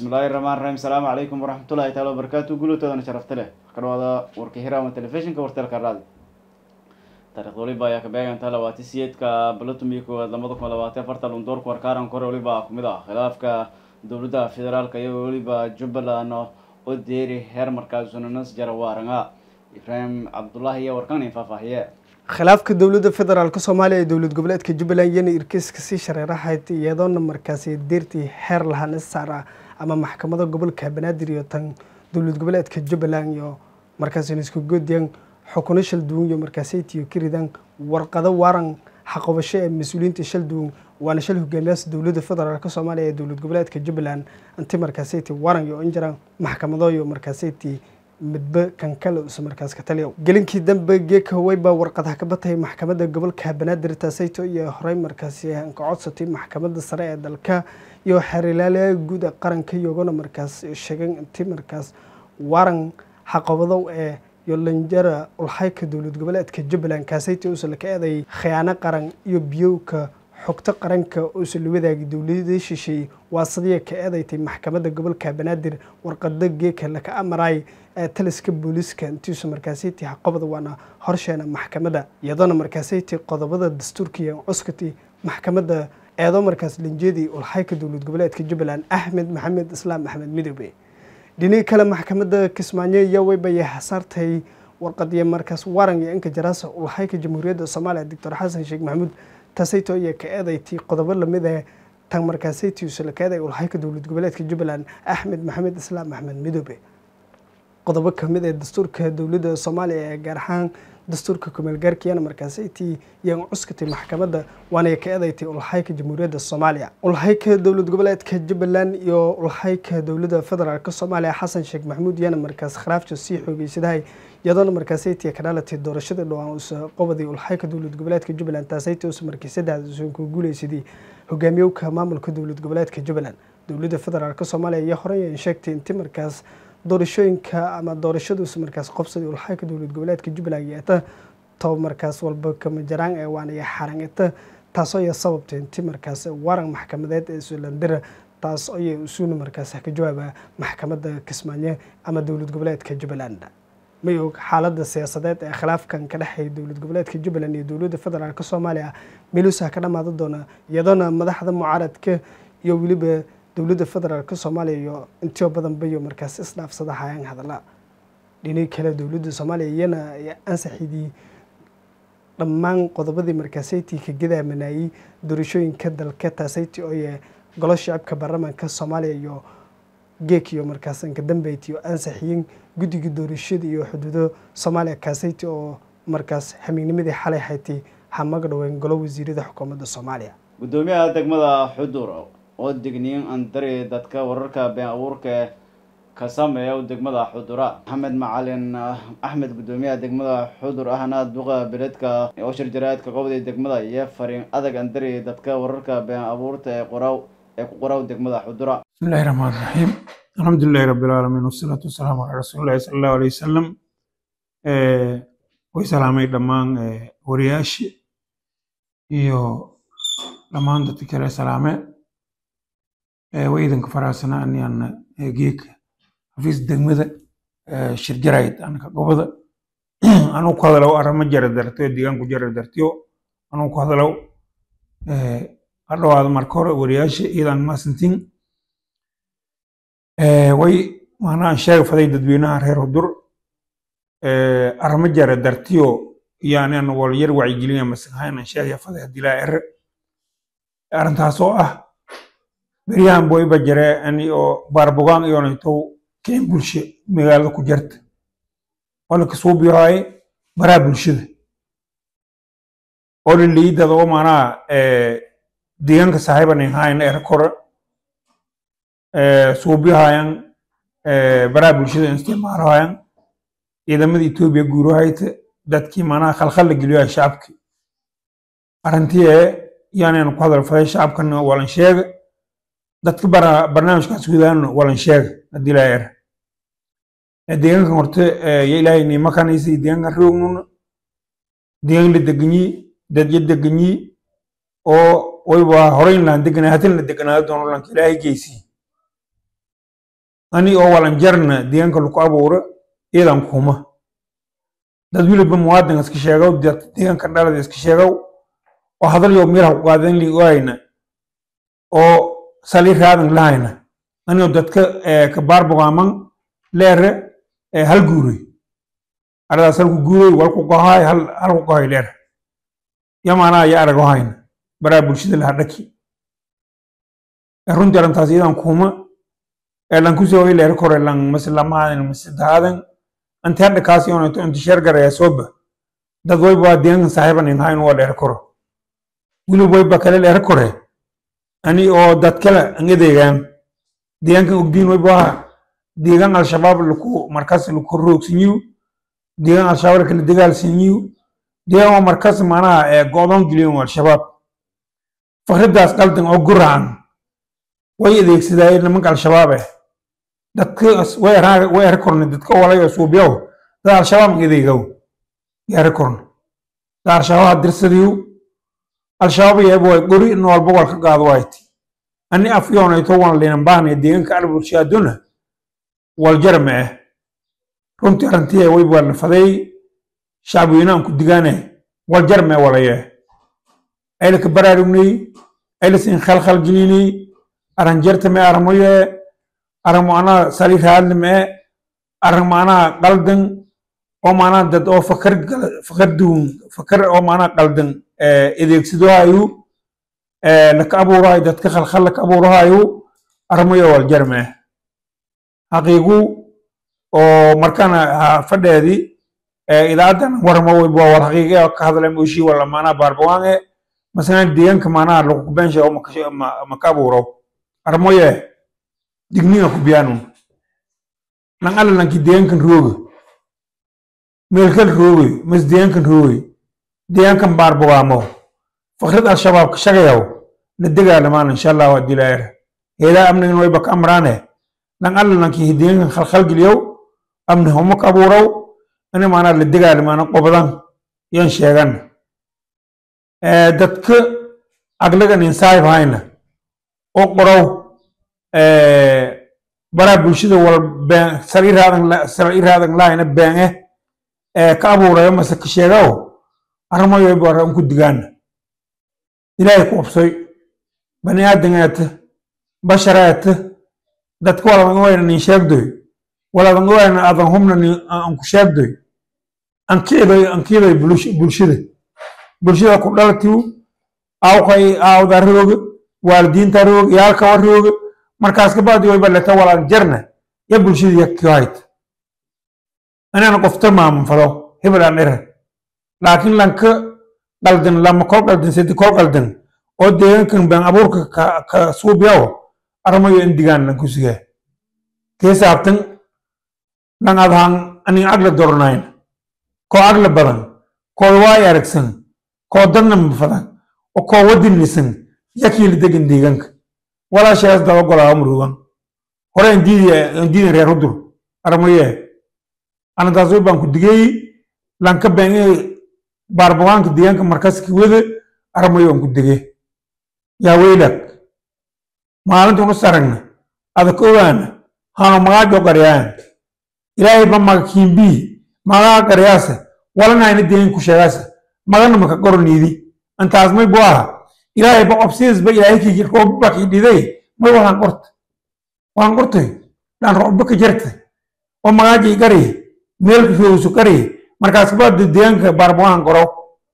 bismillahi raxmaan raxiim asalaamu calaykum waraxmatullahi taala wabarakaatu gulutoodan sharafta leh kadhawaada warka hiraama telefishinka wartelka raadi taarikhda waliba ayaa ka beegantaa labaatan siyeedka balatumii koowaad lamada kun labaatan afarta lundoorka warkaaran kore waliba kumid ah khilaafka dowladda federaalka iyo weliba jubbaland oo deeri heer markaasunanas jarawaaranga ibraahim cabdullaahi iyo warkan faahfaahiye khilaafka dowladda federaalk soomaaliya ee dowlad goboleedka jubbaland yana irkeyska sii shareerahayd iyadoona markaasi deertii xeer lahaan saara ama maxkamada gobolka banaadir iyo tan dowlad goboleedka jubbaland iyo markaasi isku goodiyan xukuno shal duwan iyo markaasaytiyo ka ridaan warqado waaran xaqobasho ee mas-uuliyiinta shal duwan waana shal hogaamiyaas dowladda federaalk soomaaliya ee dowlad goboleedka jubbaland inti markaasayti waran iyo injiraan maxkamado iyo markaasayti midba kan kale usa markaas ka taliya gelinkii dambe geeka weyba warqadaha ka batay maxkamadda gobolka banaadir taasayto iyo horey markaasi ka codsatay maxkamadda sare ee dalka iyo xeerilaalaha guud ee qaranka iyagona markaas sheegeen intii markaas waran xaqabadow ee yolanjara ulxayka dowlad goboleedka jubbaland kaasayta uusa laka eeday khiyaano qaran iyo biyowka xogto qaranka uusa la wadaagay dowladii shisheeye waa sadiya ka eedaytay maxkamadda gobolka banaadir warqado geeka laka amaray ee taliska booliiska intiisu markaasaytii xaqobada waana horsheena maxkamadda iyadoona markaasaytii qodobada dastuurka iyo cuskati maxkamadda eedo markaas linjeedii ulxayka dowlad goboleedka jubbaland axmed maxamed islaam axmed midoobe dhinihii kale maxkamadda kismaayo iyo weybaye hasaartay warqadiyo markaas waran iyo inka jaraasa ulxayka jamhuuriyadda soomaaliya doctor xasan sheekh maxamuud taasayto iyo ka eedaytii qodobo lamid ah tan markaasaytiisu laka eeday ulxayka dowlad goboleedka jubbaland axmed maxamed islaam axmed midoobe qodobo kamid ee dastuurka dowladda soomaaliya ee gaar ahaan dastuurka kumeelgaarkiyana markaasaytii yaan cuskatay maxkamadda waana ka eedaytay ulxayka jamhuuriyadda soomaaliya ulxayka dowlad goboleedka jubbaland iyo ulxayka dowladda federaalk soomaaliya xasan sheekh maxamuud yana markaas khilaafta sii xoogeysadahay iyadoona markaasaytii ka dhalatay doorashadii dhowaan uusa qobadii ulxayka dowlad goboleedka jubbaland taasaytii uusa markii saddexda uusan ku guuleysadii hogaamiyowka maamulka dowlad goboleedka jubbaland dowladda federaalk soomaaliya iyo horey sheegtay inti markaas doorashooyinka ama doorashaduusa markaas qobsadii ulxayka dowlad goboleedka jubbaland yeeta toba markaas walba kama jaraan ee waanaya xarangeta taasoo ya sababtay inti markaas waran maxkamadeed ee sulandira taas ayay usuuna markaas ka jawaaba maxkamadda kismaayo ama dowlad goboleedka jubbaland may og xaaladda siyaasadeed ee khilaafkan ka dhexeeya dowlad goboleedka jubbaland iyo dowladda federaalk soomaaliya meeluusa ka dhamaada doona iyadoona madaxda mucaaradka iyo weliba dowladda federaalk soomaaliya iyo intio badanba iyo markaas isdhaafsada hayaan hadalla dhinii kale dowladda soomaaliya iyana ansaxidii dhammaan qodobadii markaasaytii ka gadaamanayey doorashooyinka dalka taasayti ooye golo shacabka baarlamaanka soomaaliya iyo geek iyo markaas inka dambeyti oo ansaxiyin guddiga doorashada iyo xuduudo soomaaliya kaasayti oo markaas hamiignimadii xalay haytay hamaga dhaween golo wasiirada xukuumadda soomaaliya guddoomiyaha degmada xudur oo digniin andari dadka wararka been abuurka ka sameeya degmada xudura maxamed macalin axmed guddoomiyaha degmada xudur ahna duqa beledka oo shirjaraadka qobday degmada iyo fariin adag andari dadka wararka been abuurta ee qoraw ee ku qoraw degmada xudura bismillahi raxmaan raxiim alxamdulilahi rabbi alcaalamiin wasalaatu wasalaamu calaa rasuulillahi sala allahu aleyh wasalam way salaamay dhammaan wariyaashii iyo dhammaan dadka kale salaame way idinka faraasana aniyan geeka xafiis degmada shirjarayd anka gobada anuu ku hadalow arama jara dartiyo deegaanku jara dartiyo anuu ku hadalow ha dhawaado marka hore wariyaasha iyadan maasantiin way maanaa sheega faday dadweynaha reer hudur arama jara dartiyo yaanan walyar wacyigelinaya masanhaynan sheegaya faday hadilaa ere arrintaasoo ah beryahan boyba jare ani oo baarbogaan iyonaytow keen bulshe magaalada ku jarta wala kasuubiyohay baraa bulshada oo liliidada oo maanaa deegaanka saaxiibanin hayna erakora suubiyohayan baraa bulshada isticmaalohayan ciidamada etoobiya guurohayta dadkii maanaa khalkhalla geliyoha shacabki arrintii ee yaanaynu ku hadal faday shacabkana walan sheega dadka barnaamijkaas gudaana walan sheega haddii laa era deegaankan horte ya ilaahay nimakanaysa deegaankan roognuna deegaan la deganyi dadya deganyi oo wayba horeyn laan deganaa hatin la deganaado doono lanka ilaahay geysii ani oo walanjarna deegaanka lagu abuuro iyadan kuma dad weliba muwaadin iska sheegow dad deegaanka dhalada iska sheegow oo hadalyo meelaha ku qaadan li waayna oo sali raadan lahayna anigoo dadka ka baarbogaaman leere hal guuray aradaas halku guuray walku gohaay halku gohay leer yamaanaa ya arago hayna baraa bulshada laha dhaki runtii arrintaas iyadan kuma lan kusoo leer kore lan maslamahadan masidaadan anti hadda kaasi onato inti sheer garaya soba dad wayba waa deegaankan saaxiiban in hayn waa leer koro wili wayba kale leer kore ani oo dad kale an edeegaan deegaankan ogdiin wayba waa deegaan al-shabaab laku markaas laku roogsanyiw deegaan al-shabaab lakala dagaalsanyiw deegaan waa markaas macnaha go'doon geliyon al-shabaab fakradaas qaldan oo guracan way adeegsadaayen nimanka al-shabaab eh dadka way eri korna dadka walay oo suubyaw dad al-shabaab adeegaw eri korna dad al-shabaab dirsadiyo al-shabaab yeeba way gori in walba wal ka qaado wayti ani afyoonayto wan linan baahna deegaanka albulshaaduna wal jarme eh runtii arrintii wayba nafaday shacbiweynaan ku digaane wal jarme walaye aylaka baraarugnay aylasin khalkhal gelinay aran jarta me armoye aran macnaha sali raadli me aran macnaha qaldan oo macnaha dad oo fakar fakar duun fakar oo macnaha qaldan adeegsadohayu laka abuurahayo dadka khalkhal laka abuurahayo armoye wal jarme xaqiigu oo markana fadheedi idaacadan warma wayba war xaqiiqe ka hadla mooshi wala macnaha baarbawaange masalan deegaanka macnaha lagu kubensha oo maka abuuro armoye digniga ku biyaanun nan alla nanki deegaankan rooga meelkal roogay mas deegaankan roogay deegaankan baarbawaamo fakrad al-shabaab ka shagayaw la degaalamaan insha allah waa dilaayar heedaa amnigan wayba ka amraane nan alla nanki deegaankan khalkhal geliyow amni homo ka abuurow ani maanaa la degaalimaana qobadan yan sheegan dadka aglagan insaayib hayna oo qorow baraa bulshada wal been sal iraadan lahayna beenge ka abuurayo mase ka sheegaw arrimoyo bara unku digaana ilaahay ku obsoy bani aadan eeta bashar eeta dadka waladan wayna nin sheegdoy waladan wayna adan humna anku sheegdoy ankiiday ankiiday bulshada bulshada ku dhalatiw awkay aawda rooga waalidiinta rooga yaalkawa rooga markaas kabacdi wayba leta walaan jarna ya bulshada yakihayt anana qofta maamunfado hibilaan ere laakiin lanka qaldan lama kol qaldan sedi kol qaldan oo deegaankan been abuurka ka suubyaw armayo indigaan lanku sige kee saabtan lan adhaan anin agla dornayn koo agla badan koo waay aragsan koo dadna mafadan oo koo wadinisan yakiili degan deegaanka walaashaas daba golaa murugan hore indiidan reer hudur armaye anadaas way baan ku digay lanka beenge baarbawaanka deegaanka markaska wada armayo aan ku digay yaa weylak maalinta unu saragna adak ogaana hano magaajo qaryaan ilaahay ba maga kiimbii magaa qaryaasa walanayna deegaanka ku sheegaasa magana maka qoroniidi antaas may bu aha ilaahay ba obsiisba ilaahay kii roobba kii dhiday may walaan qorta waan qortay dhaan roobba ka jarta oo magaajii qari meelka roogsu qari markaas baa deegaanka baarbawaan qoro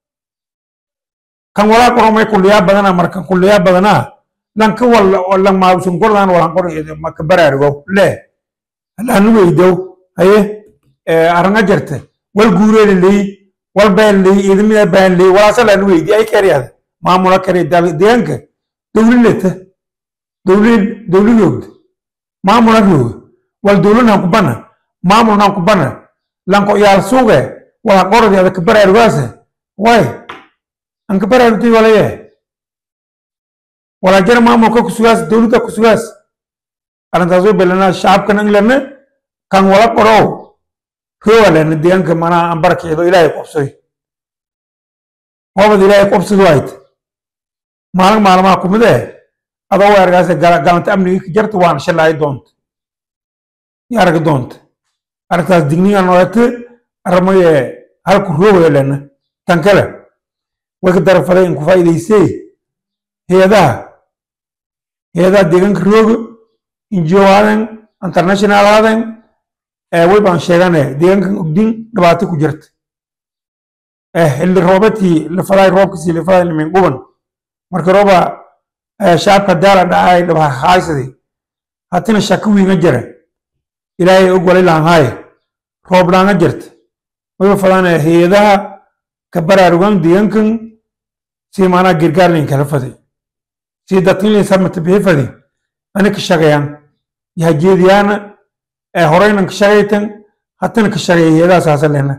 kan walaa qoro may kulliyaa badana markan kulliyaa badanaa lanka wala maabusun qorlaan walaan qor maka baraarugo le halaanu weydow haye aranga jarta wal guureela leey wal baan leey idamida baan leey walaasa laanu weydi ay kariyaada maamula kare deegaanka dowlileta dowlil dowlidoogda maamula rooga wal dowlanan ku bana maamulnan ku bana lanko yaal suuge wala qorodi ada ka baraarugaasa way an ka baraarugtay walaye wala jara maamulka kusugaas dowladda kusugaas arrintaas way belanaa shacabkan anglana kan wala qorow rooga lena deegaanka manaa aan barakeedo ilaahay qobsoy hoobad ilaahay qobsad waayt maalin maalmaha kumid eh adoo weergaas galanta amniga ka jarta waana shalaayi doonta iyo arag doonta aragtaas digniga noolate aramaye halku roogaya lena tan kale way ka darafada in ku faa'iidaysee hay-adaha hay-adaha deegaanka rooga injiyo aadan international aadan way baan sheegane deegaankan ogdin dhibaato ku jirta xilli roobatii lafadaay roobkasii lafadaay limin quban marka rooba shacabka daala dhacay dhabahaysadi hatina shaka wiinga jira ilaahay og wali laanhaaye roob laanga jirta wayba fadaane hay-adaha ka baraarugan deegaankan si maanaa gargaarlin kala faday si dadkinlin samata bixi fadi ani ka shaqeeyaan yahajeediyaana horeynan ka shaqaytan hatana ka shaqeeya hay-adaha saasalena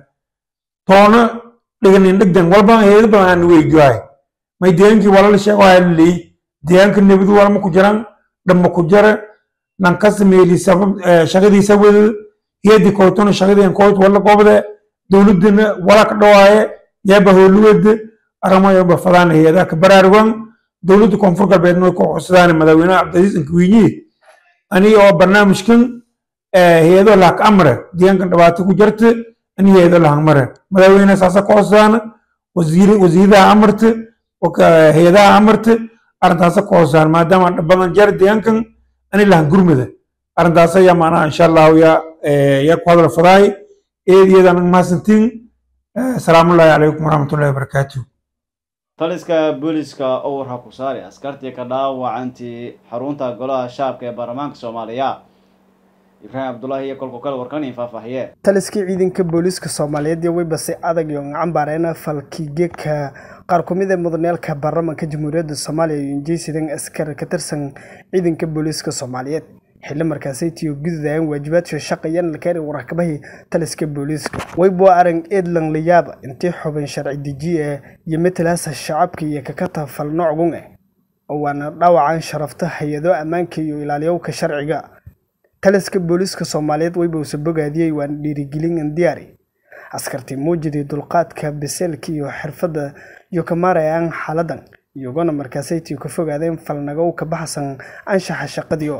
toona dhiganin dhegdan walba hay-ado badan aan weydiwaay may deegaankii walala sheego aa laleey deegaanka nebadu walma ku jiran dhamma ku jara nankasa meeli sabab shaqadiisa wada hay-adii koytona shaqadii koyt wala qobde dowladana wala ka dhawaaye yaaba howluwada aramayoba fadaan hay-adaha ka baraarugan dowladda koonfur galbeedna way ku codsadaan madaxweynaha cabdilcasiis inkawiinyi aniga oo barnaamijkan hay-ado lahak amre deegaankan dhibaato ku jirta ani hay-ado lahak mare madaxweyne saasa ku codsadaan wasiiradaha amarta hay-adaha amarta arrintaasa ku codsadaan maadaama badan jeer deegaankan ani lahan gurmada arrintaas ayaa macnaha insha allahu yaa yaa ku hadal fadaay eediyadan mahadsantiin asalaamullaahi calaykum waraxmatullahi wabarakaatuh taliska booliska owar ha ku saari askartii ka dhaawacantii xarunta golaha shacabka ee baarlamaanka soomaaliya ibraahim cabdulaahi iyo kolku kale warkan in faahfaahiye taliskii ciidanka booliiska soomaaliyeed iyo weyba si adag iyo cambaareyna falkigeeka qaar ku mid ee mudaneelka baarlamaanka jamhuuriyadda soomaaliya iyo injeysidan askar ka tirsan ciidanka booliiska soomaaliyeed xilli markaasaytiyo gududayaan waajibaadka shaqayan lakeeni warakabahi taliska booliiska weybo arang edlan layaaba intii xubin sharci dejiye iyo matalaasa shacabka iyo kakata falnocgun eh oo waana dhaawacan sharafta hay-ado ammaanka iyo ilaaliyowka sharciga taliska booliiska soomaaliyeed weyba usa bogaadiyey waana dhiirigelin indiyaari askartii muujidii dulqaadka biseelka iyo xirfadda iyo ka maarayaan xaaladan iyagona markaasaytii ka fogaadeen falnagow ka baxsan anshaxa shaqadiio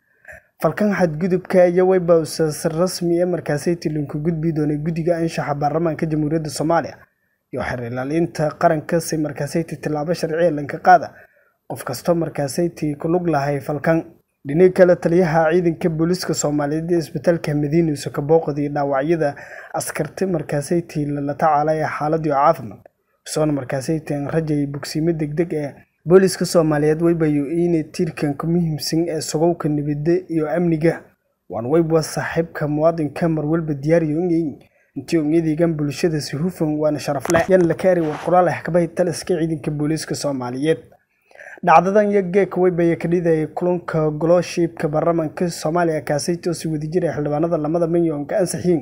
falkan xadgudubka iyo weyba usa rasmi ee markaasaytii linku gudbi doonay guddiga anshaxa baarlamaanka jamhuuriyadda soomaaliya iyo xer ilaalinta qaranka si markaasaytii tillaabo sharciya lanka qaada qof kastoo markaasaytii ku lug lahay falkan dhinaga kale taliyaha ciidanka booliiska soomaaliyeed ee isbitaalka madiina use ka booqday dhaawacyada askarti markaasaytii lala tacaalaya xaaladii caafimaad isoona markaasaytii rajay bogsiimo degdeg ee booliiska soomaaliyeed weybayo inay tiirkan ku muhiimsan ee sugowka nabadda iyo amniga waan weyba saaxiibka muwaadinka marwalba diyaariyo inay intii onyadiigan bulshada si hufan waana sharafle yan la kaari war qoraal ah kabahay taliska ciidanka booliiska soomaaliyeed dhacdadan iyo geeka weybaya ka dhidayay kulanka goloshiibka baarlamaanka soomaaliya kaasaytoo si wadajira xildhibaanada lamada milyanka ansaxiin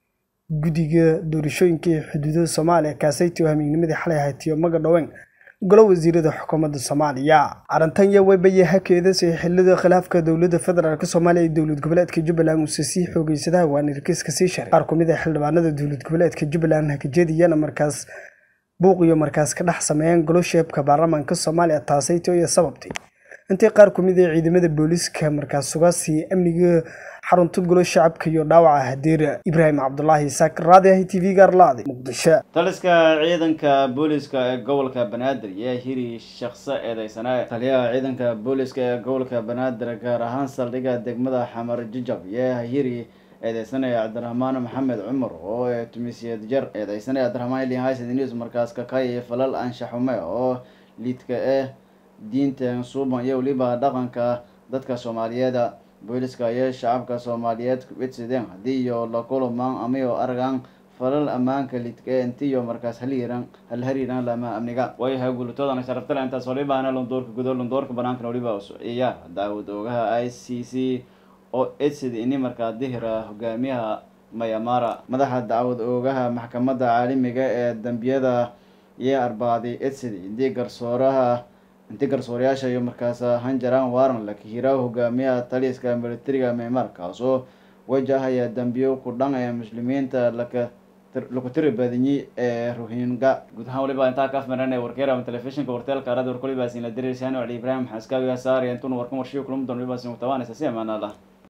guddiga doorashooyinka iyo xuduudada soomaaliya kaasaytoo hamiignimadii xalay haytiyo maga dhoween golo wasiirada xukuumadda soomaaliya arrintan iyo weybaya hakeedasay xilida khilaafka dowladda federaalk soomaaliya iyo dowlad goboleedka jubbaland uuse sii xoogeysadaha waana irkiiska sii sharay qaar ku mid ah xildhibaanada dowlad goboleedka jubbaland hakajeediyana markaas buuq iyo markaas ka dhex sameeyeen golosheebka baarlamaanka soomaaliya taasayto iyo sababtay intii qaar ku mid ah ciidamada booliiska markaas sugaasi amniga xarunta golo shacabka iyo dhaawaca hadeera ibraahim cabdulaahi isaaq raadi ah t v gaarlaadi muqdisho taliska ciidanka booliska ee gobolka banaadir yaa hiri shaqso eedeysane taliyaha ciidanka booliska ee gobolka banaadir gaar ahaan saldhigga degmada xamar jijab yaa hiri eedeysanaya cabdiraxmaan maxamed cumar oo ee tumisiyad jar eedeysanaya cabdiraxmaan ilin haysad news markaas kakay falal anshaxume oo liidka eh diinta suuban iyo weliba dhaqanka dadka soomaaliyeeda booliska iyo shacabka soomaaliyeed kubidsideen haddii iyo la kulamaan amayo aragan falal ammaanka lidka ee intiyo markaas halhiran halhariiran lama amniga waayahay gulatoodana sharaftale intaas walibaana londoorka gudo londoorka banaankana waliba ciyaar daawad oogaha i c c oo edsid ini markaa dihira hogaamiyaha mayamara madaxa dacwad oogaha maxkamadda caalamiga ee dambiyada iyo arbaaday edsid intii garsooraha intii garsoorayaasha iyo markaas hanjaran waran lakihira hogaamiyaha taliska militariga maymar kaasoo wajahaya dambiyo ku dhan ee muslimiinta laka laku tiri badinyi ee rohinga guud ahaan waliba intaa kaaf maranay warkeera telefishinka warteelka radio warkulibaas ina diriirsaano cali ibraahim xaskaawi saari intuna warkan warshiyo kulma doon walibaas mutabaanaysa si amaanaa lah